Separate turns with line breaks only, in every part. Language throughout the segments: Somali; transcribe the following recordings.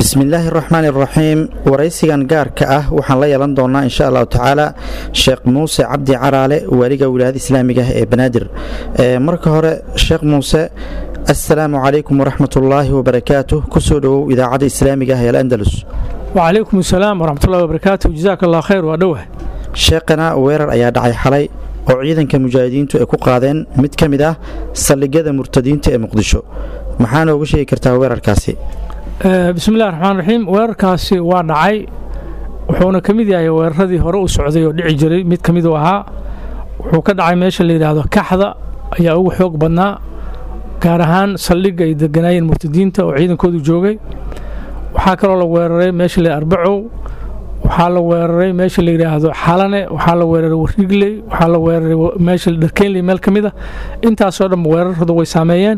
bismillaahi raxmaan iraxiim waraysigan gaarka ah waxaan la yeelan doonaa insha allahu tacaala sheekh muuse cabdi caraale waaliga wilaayada islaamiga ah ee banaadir marka hore sheekh muuse assalaamu calaykum waraxmatullaahi wabarakaatuh kusoo dhowow idaacadda islaamiga ah ee alandalus
wacalaykum asalaam waraxmatullahi wabarakaatu jazaak allah khayr waa dhowah
sheekhana weerar ayaa dhacay xalay oo ciidanka mujaahidiintu ay ku qaadeen mid ka mid ah saldhigyada murtadiinta ee muqdisho maxaa nooga sheegi kartaa weerarkaasi
bismillahi raxmaan raxiim weerarkaasi waa dhacay wuxuuna ka mid yahay weeraradii hore u socday oo dhici jiray mid ka mid uu ahaa wuxuu ka dhacay meesha la yidhaahdo kaxda ayaa ugu xoog badnaa gaar ahaan saldhigga ay deganaayeen murtadiinta oo ciidankoodu joogay waxaa kaloo la weeraray meesha la arbacow waxaa la weeraray meesha la yidhaahdo xalane waxaa la weeraray warigley waxaa la weeraray meesha dharkeynley meel ka mid a intaasoo dhan weeraradu way saameeyeen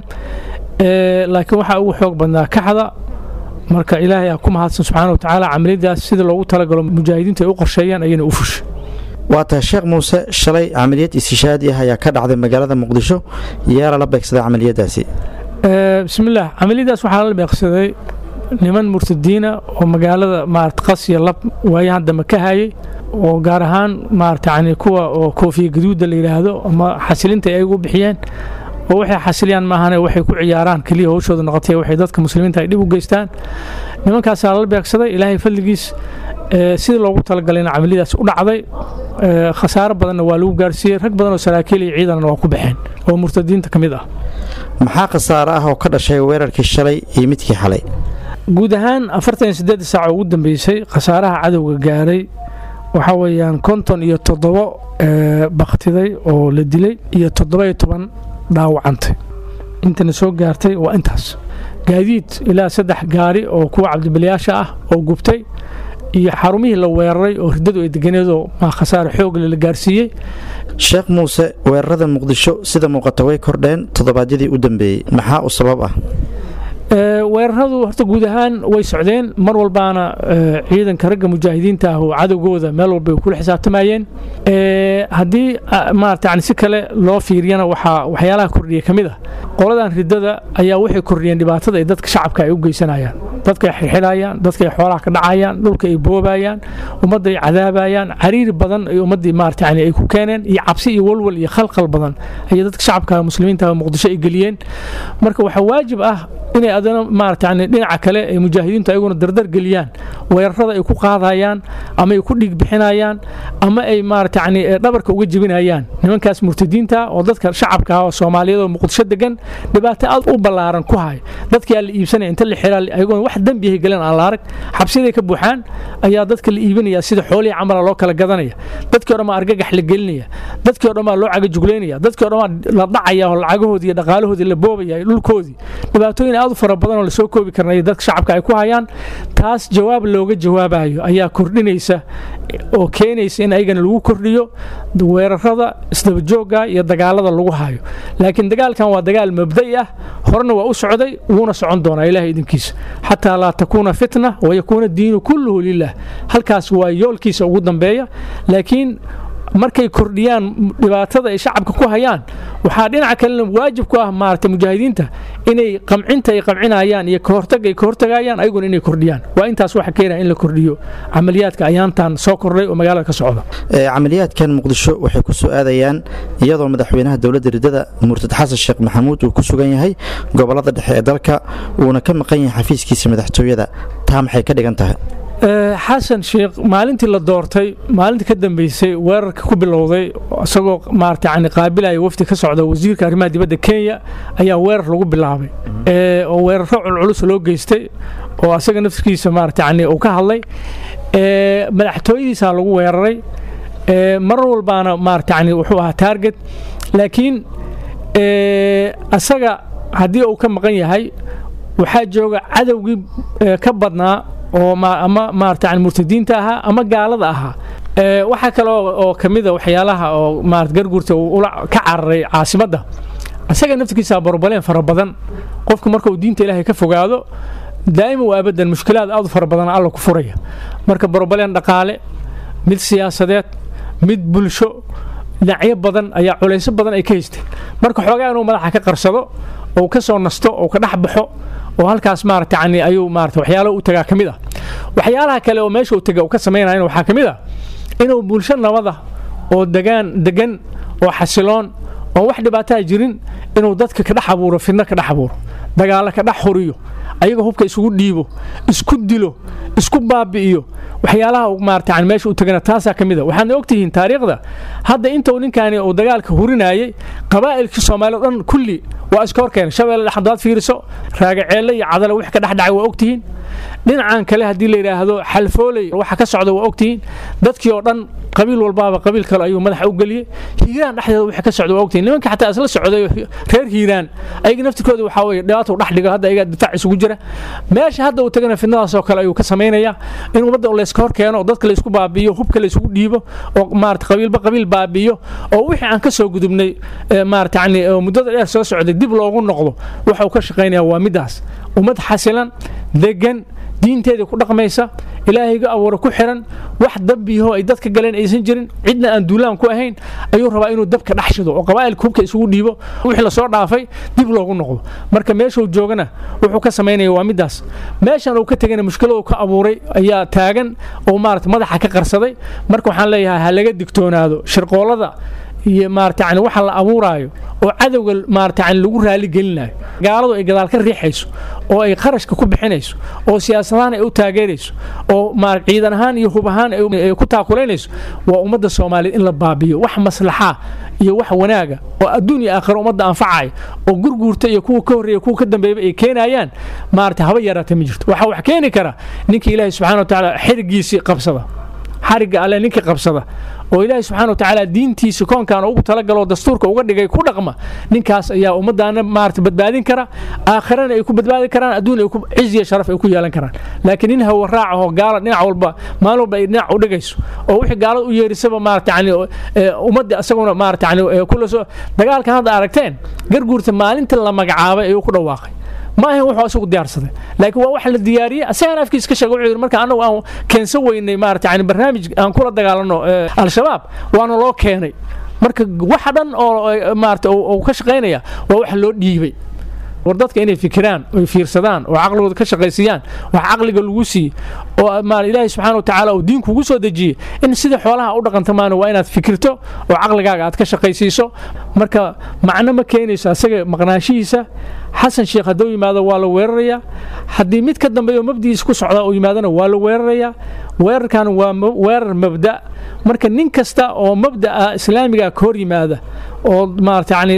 laakiin waxaa ugu xoog badnaa kaxda marka ilaahay aa ku mahadsan subxaana wa tacaala camaliyadaas sida loogu talagalo mujaahidiintu ay u qorsheeyaan ayayna u fushay
waa tahay sheekh muuse shalay camaliyad istishaadi ah ayaa ka dhacday magaalada muqdisho yaa lala beegsaday camaliyadaasi
bismillaah camaliyadaas waxaa lala beegsaday niman murtadiina oo magaalada maarata qasiya lab waayahan dambe ka hayay oo gaar ahaan maarata yani kuwa oo koofiya gaduudda la yidhaahdo ama xasilinta ay u bixiyeen oo waxay xasiliyaan maahane waxay ku ciyaaraan keliya howshooda noqotay waxay dadka muslimiinta ay dhib u geystaan nimankaasaa lala beegsaday ilaahay fadligiis sidii loogu talagalay in camaliyadaas u dhacday khasaaro badanna waa lagu gaarsiiyey rag badan oo saraakiil iyo ciidanna waa ku baxeen oo murtadiinta ka mid ah
maxaa khasaaro ah oo ka dhashay weerarkii shalay iyo midkii xalay
guud ahaan afartan iyo siddeed saac oo ugu dambeysay khasaaraha cadowga gaaray waxaa weeyaan konton iyo toddobo baktiday oo la dilay iyo toddoba iyo toban dhaawacantay intana soo gaartay waa intaas gaadiid ilaa saddex gaari oo kuwa cabdibilyaasha ah oo gubtay iyo xarumihii la weeraray oo riddadu ay deganeedoo khasaare xoogle la gaarsiiyey
sheekh muuse weerarada muqdisho sida muuqata way kordheen toddobaadyadii u dambeeyey maxaa u sabab ah
weeraradu horta guud ahaan way socdeen mar walbaana ciidanka ragga mujaahidiinta ah oo cadowgooda meel walba ay kula xisaabtamayeen haddii maarata yani si kale loo fiiriyana waxaa waxyaalaha kordhiya ka mid ah qoladan riddada ayaa waxay kordhiyeen dhibaatada ay dadka shacabka ay u geysanayaan dadka ay xirxidhayaan dadka ay xoolaha ka dhacayaan dhulka ay boobayaan ummadda ay cadaabayaan cariiri badan ay ummaddii maarata yani ay ku keeneen iyo cabsi iyo walwal iyo khalkhal badan ayay dadka shacabka muslimiinta muqdisho ay geliyeen marka waxaa waajib ah inay adana maarata yani dhinaca kale ay mujaahidiintu ayaguna dardar geliyaan weerarada ay ku qaadayaan ama ay ku dhiig bixinayaan ama ay maarata yani dhabarka uga jebinayaan nimankaas murtadiinta oo dadka shacabka ah oo soomaaliyeed oo muqdisho degan dhibaato aad u ballaaran ku hay dadkii aan la iibsanaya inta la xiraa ayaguna wax dembiyahay galeen aan la arag xabsiyaday ka buuxaan ayaa dadka la iibinaya sida xoolihii camala loo kala gadanaya dadkii o dhan baa argagax la gelinaya dadkii o dhan baa loo cagajuglaynaya dadkii o dhan baa la dhacaya oo lacagahoodii iyo dhaqaalahoodii la boobaya dhulkoodii dhibaatooyin aad u fara badan oo lasoo koobi karnay dadka shacabka ay ku hayaan taas jawaab looga jawaabayo ayaa kordhinaysa oo keenaysa in ayagana lagu kordhiyo weerarada isdabajooga iyo dagaalada lagu hayo laakiin dagaalkan waa dagaal mabda'i ah horena waa u socday wuuna socon doonaa ilahay idinkiisa xataa laa takuuna fitna wayakuuna diinu kulluhu lilah halkaas waa yoolkiisa ugu dambeeya laakiin markay kordhiyaan dhibaatada ay shacabka ku hayaan waxaa dhinaca kalena waajib ku ah maarata mujaahidiinta inay qamcinta ay qamcinayaan iyo kahortag ay kahortagayaan ayaguna inay kordhiyaan waa intaas waxa keenaya in la kordhiyo camaliyaadka ayaantan soo kordhay oo magaalada ka socda
camaliyaadkan muqdisho waxay ku soo aadayaan iyadoo madaxweynaha dowladda riddada murtad xasan sheekh maxamuud uu ku sugan yahay gobolada dhexe ee dalka uuna ka maqan yahay xafiiskiisa madaxtooyada taa maxay ka dhigan tahay
xasan sheekh maalintii la doortay maalintii ka dambeysay weerarka ku bilowday isagoo maarata yani qaabilaya wafdi ka socda wasiirka arrimaha dibadda kenya ayaa weerar lagu bilaabay oo weeraro culculus loo geystay oo asaga naftirkiisa maarata yani uu ka hadlay madaxtooyadiisaa lagu weeraray mar walbaana maarata yani wuxuu ahaa taarget laakiin asaga haddii uu ka maqan yahay waxaa jooga cadowgii ka badnaa oo ama maarata yani murtadiinta ahaa ama gaalada ahaa waxaa kale oo ka mida waxyaalaha oo maarata garguurta uu ka cararay caasimadda isaga naftirkiisa barbaleen fara badan qofku marka uu diinta ilaahay ka fogaado daa'ima waa abadan mushkilaad aad u fara badan alla ku furaya marka barbaleen dhaqaale mid siyaasadeed mid bulsho dhinacyo badan ayaa culayso badan ay ka haysteen marka xoogaa inuu madaxa ka qarsado ou ka soo nasto ou ka dhex baxo oo halkaas maarata yani ayuu maarata waxyaalaha u tagaa ka mid ah waxyaalaha kale oo meesha uu taga uu ka samaynayana waxaa ka mid ah inuu bulsho nabada oo degaan degan oo xasiloon oo wax dhibaataa jirin inuu dadka ka dhex abuuro fidno ka dhex abuuro dagaalo ka dhex huriyo ayaga hubka isugu dhiibo isku dilo isku baabi'iyo waxyaalaha maarata yani meesha u tagana taasaa ka mid a waxaadna ogtihiin taariikhda hadda intuu ninkaani uu dagaalka hurinayay qabaa'ilkii soomaali o dhan kulli waa iska horkeenay shabeelle dhexdaad fiiriso raagaceelle iyo cadale wix ka dhex dhacay waa ogtihiin dhinacan kale haddii la yidhaahdo xalfooley waxa ka socda waa ogtihiin dadkii oo dhan qabiil walbaaba qabiil kale ayuu madaxa u geliyey hiiraan dhexdeeda waxa ka socda waa ogtihiin nimanka xataa isla socday reer hiiraan ayaga naftirkooda waxaa weye dhibaata u dhex dhigo hadda ayagaa difaac isugu jira meesha hadda uu tagana fidnadaas oo kale ayuu ka samaynayaa in ummadda layska hor keeno oo dadka laysku baabi'iyo hubka laysugu dhiibo oo maarata qabiilba qabiil baabi'iyo oo wixii aan ka soo gudubnay maarata yani muddada dheer soo socday dib loogu noqdo waxa uu ka shaqaynaya waa middaas ummad xasilan degan diinteedii ku dhaqmaysa ilaahayga abuura ku xiran wax dambiyaho ay dadka galeen aysan jirin cidna aan duulaan ku ahayn ayuu rabaa inuu dabka dhex shido oo qabaa'ilka hubka isugu dhiibo wixii lasoo dhaafay dib loogu noqdo marka meeshuu joogana wuxuu ka samaynaya waa middaas meeshan uu ka tegana mushkilad uu ka abuuray ayaa taagan oo maarata madaxa ka qarsaday marka waxaan leeyahay ha laga digtoonaado shirqoolada iyo maarata yani waxa la abuuraayo oo cadowga maarata yani lagu raali gelinayo gaaladu ay gadaal ka riixayso oo ay qarashka ku bixinayso oo siyaasadahaan ay u taageerayso oo ciidan ahaan iyo hub ahaan ay ku taakulaynayso waa ummadda soomaaliyeed in la baabiyo wax maslaxaa iyo wax wanaaga oo adduun iyo aakhiro ummadda anfacaya oo gurguurta iyo kuwa ka horreeya kuwa ka dambeeyba ay keenayaan maarata haba yaraata ma jirto waxaa wax keeni kara ninka ilaahay subxana wa tacaala xirigiisii qabsada xarigga alle ninkii qabsada oo ilaahay subxana wa tacaala diintiisa koonkan ugu talagaloo dastuurka uga dhigay ku dhaqma ninkaas ayaa ummaddaana maarata badbaadin kara aakhirana ay ku badbaadi karaan adduun ay ciz iyo sharaf ay ku yeelan karaan laakiin nin hawa raacahoo gaala dhinac walba maalin walba ay dhinac u dhigayso oo wixii gaalada u yeerisaba maarata yani ummadda isaguna maarata yani kula soo dagaalkan hadda aragteen garguurta maalinta la magacaabay ayuu ku dhawaaqay ma ahayn wuxuu isagu diyaarsaday laakiin waa wax la diyaariyey asagaan afkiis ka sheega wuxuu yidhi marka annagu aan keensan weynay maarata yani barnaamij aan kula dagaalano al-shabaab waana loo keenay marka waxa dhan oo maarata uu ka shaqaynaya waa wax loo dhiibay war dadka inay fikiraan oy fiirsadaan oo caqligooda ka shaqaysiiyaan wax caqliga lagu siiye oo ilaahay subxana wa tacaala uu diinku ugu soo dejiyey in sida xoolaha u dhaqanta maana waa inaad fikirto oo caqligaaga aad ka shaqaysiiso marka macno ma keenayso asaga maqnaanshihiisa xasan sheekh hadduu yimaado waa la weerarayaa haddii mid ka dambeeyo mabdigiisa ku socdaa uu yimaadona waa la weerarayaa weerarkan waa weerar mabda marka nin kasta oo mabda'a islaamiga ka hor yimaada oo maarata yani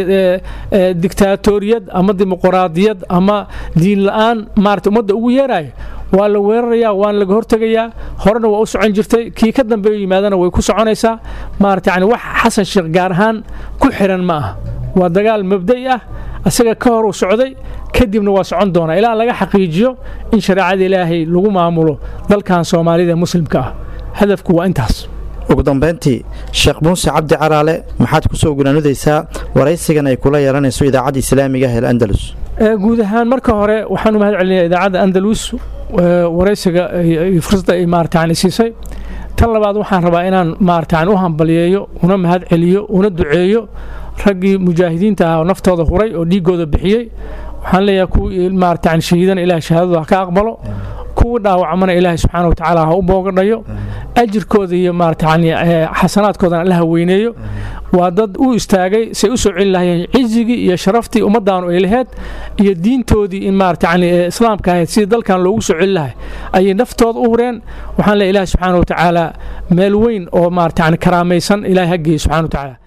diktaatoriyad ama dimuqraadiyad ama diin la-aan maarata ummadda ugu yeeraya waa la weerarayaa waana laga hortegayaa horena waa u socon jirtay kii ka dambeeyo yimaadana way ku soconaysaa maarata yani wax xasan sheekh gaar ahaan ku xiran ma aha waa dagaal mabda'i ah asaga ka hor uu socday kadibna waa socon doonaa ilaa laga xaqiijiyo in shareecada ilaahay lagu maamulo dalkan soomaalida ee muslimka ah hadafku waa intaas
ugu dambayntii sheekh muuse cabdi caraale maxaad ku soo gunaanudaysaa waraysigan ay kula yeelanayso idaacadda islaamiga ah ee andalus
guud ahaan marka hore waxaan u mahad celinayaa idaacadda andalus waraysiga fursadda ay maarata siisay tan labaad waxaan rabaa inaan maarata u hambaliyeeyo una mahad celiyo una duceeyo raggii mujaahidiinta ah oo naftooda huray oo dhiigooda bixiyey waxaan leeyahay kuwii maarata shahiidana ilaah shahaadadu ha ka aqbalo kuwii dhaawacmana ilaahay subxaana wa tacaala ha u boogadhayo ajirkooda iyo maarata yani xasanaadkoodana alla haweyneeyo waa dad u istaagay say u soo celi lahayeen cizigii iyo sharaftii ummaddaanu ay laheyd iyo diintoodii in maarata yani islaamka ahayd sidii dalkan loogu soo celi lahay ayay naftooda u hureen waxaan leeyahay ilaahay subxaana wa tacaala meel weyn oo maarata yani karaamaysan ilaahay ha geeyo subxana wa tacaala